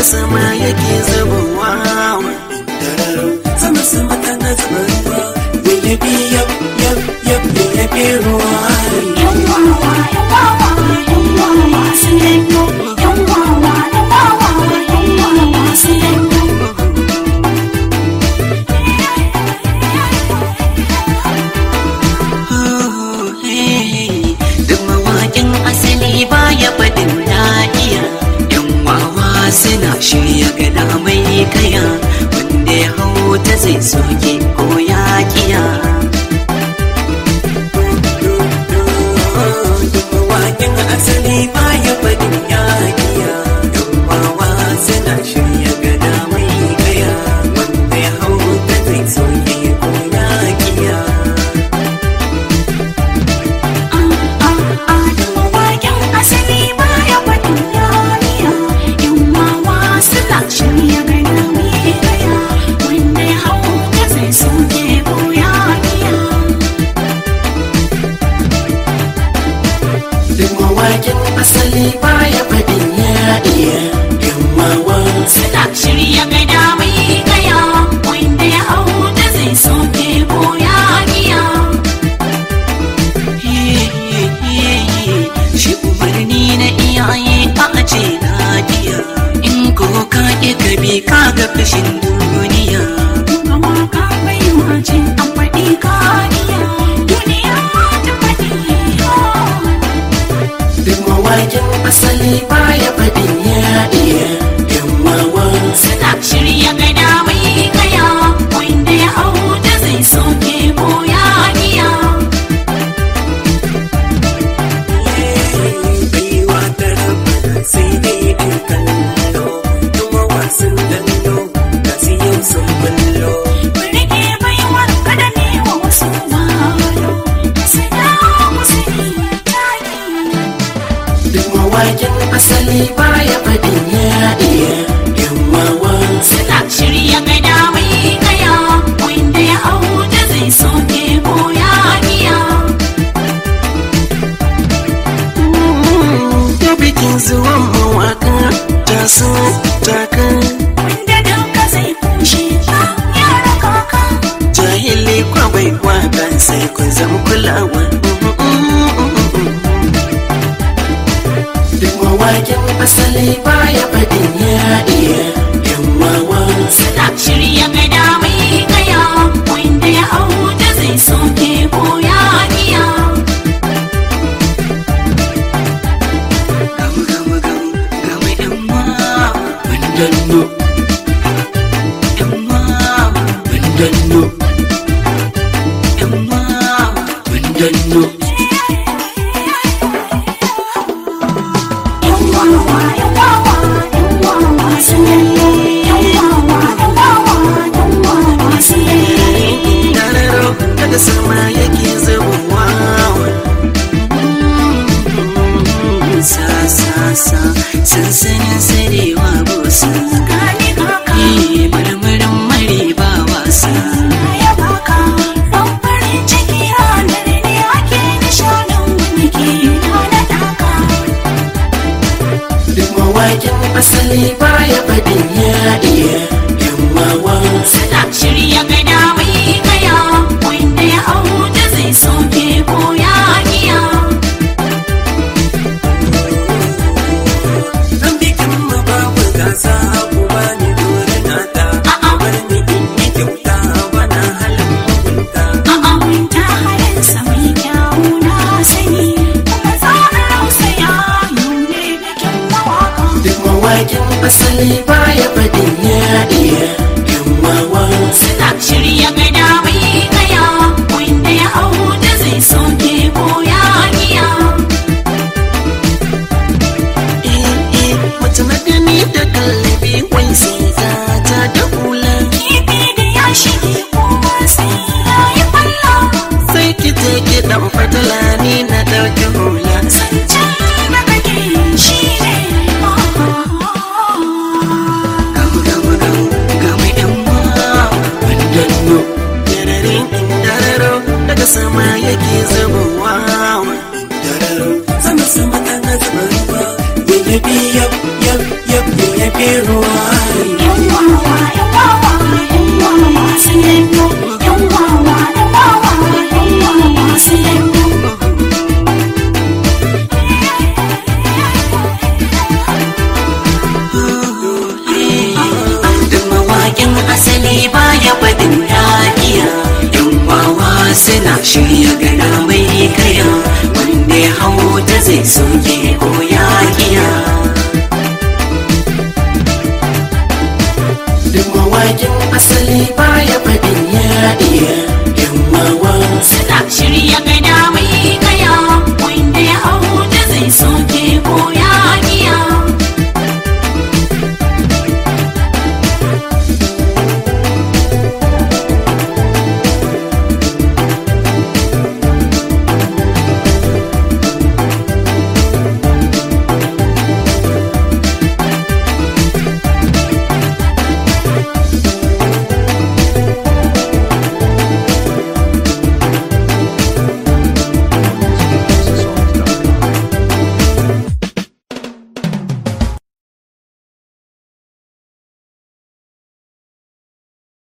sama yake zubowa sama sama tana zuba ruwa yayyabi yab yab yab yayyabi ruwa yan wawa yan wawa yan wawa sun yanyo yan wawa yan wawa yan wawa sun yanyo duk mawaƙin asali baya faɗin na iya yan wawa suna shirya gada mai kaya wanda ya hau ta zai soke ko ya kiya duk mawaƙin asali baya faɗin ya iya yan wawa suna shirya gada mai kaya wanda ya hau ta zai soke ko ya kiya mawaƙin asali baya faɗin yariya yan wawa suna shirya gana mai gaya wanda ya hau ta zai soke ko ya biya Duk mawakin asali baya faɗin ya iya yan wawan suna shirya gada mai gaya wanda ya hau ta zai soke ko ya biya shi umarni na iyaye a ce na iya in ko ka ƙi ka bi ka ga fashin duniya gama ka bai wace an faɗi kariya duniya ta faɗi Duk mawakin asali baya faɗin ya iya yan wawan suna shirya gada mai gaya wanda ya hau da zai soke ko ya biya baiwa ta rabu sai dai an kallo kuma wasan dallo ga su yau sun bullo rike baiwar kada ne wa wasu malo sanya musu ni tani Duk mawakin asali baya faɗin ya iya yan wawan suna shirya gada mai gaya wanda ya hau da zai soke ko ya biya da bikin zuwan mawaka ta so taka wanda duka zai kushe ka yara kaka jahili kwabai waka sai kun zama kulawa duk mawakin asali baya faɗin ya iya yan wawan suna shirya gada mai gaya wanda ya hau da zai soke ko ya biya gamu gamu gamu gamu yan ma danno yan ma danno yan ma danno yan wawa yan wawa yan wawa sun yanyo yan wawa yan wawa yan wawa sun yanyo Dararo daga sama yake zubowa sa sa sa sansanin sarewa busa gani kaka yi marmarin mare ba wasa ya baka dan farin ciki ranar ne ake nishanin wani ke na taka duk mawakin asali baya faɗin ya iya yan wawan suna shirya gada mai gaya wanda ya hau da zai soke ko ya biya dan bikin mu babu gasa ku bani dole na ta A'a. bar ni in yi kyauta bana halin mugunta A'a ta halinsa mai kyawu na sani kuma tsarin rausa ya nune bikin mawaka duk mawakin asali baya faɗin ya iya yan wawan suna shirya gada mai gaya wanda ya hau da zai soke ko ya biya Mace magani da kallabi wai sai za ta da hula kifi da ya shige kuma sai ya yi falla sai ki je ki dan fatala ni na ɗauki hula zancen da kake shi ne gamu gamu gamu gamu yan ma danno dararin dararo daga sama yake zubowa dararo sama sama tana zuba ruwa yayyabi yab yab yab ya fi ruwa Yan wawa, yan wawa, yan wawa sun yanyo. Yan wawa, yan wawa, yan wawa sun yanyo. da mawaƙin asali baya faɗin yaƙiya yan wawa suna shirya gana mai kaya wanda ya hau ta zai soke ko yaƙiya da mawaƙin asali baya faɗin yaƙiya yan wawa Suna shirya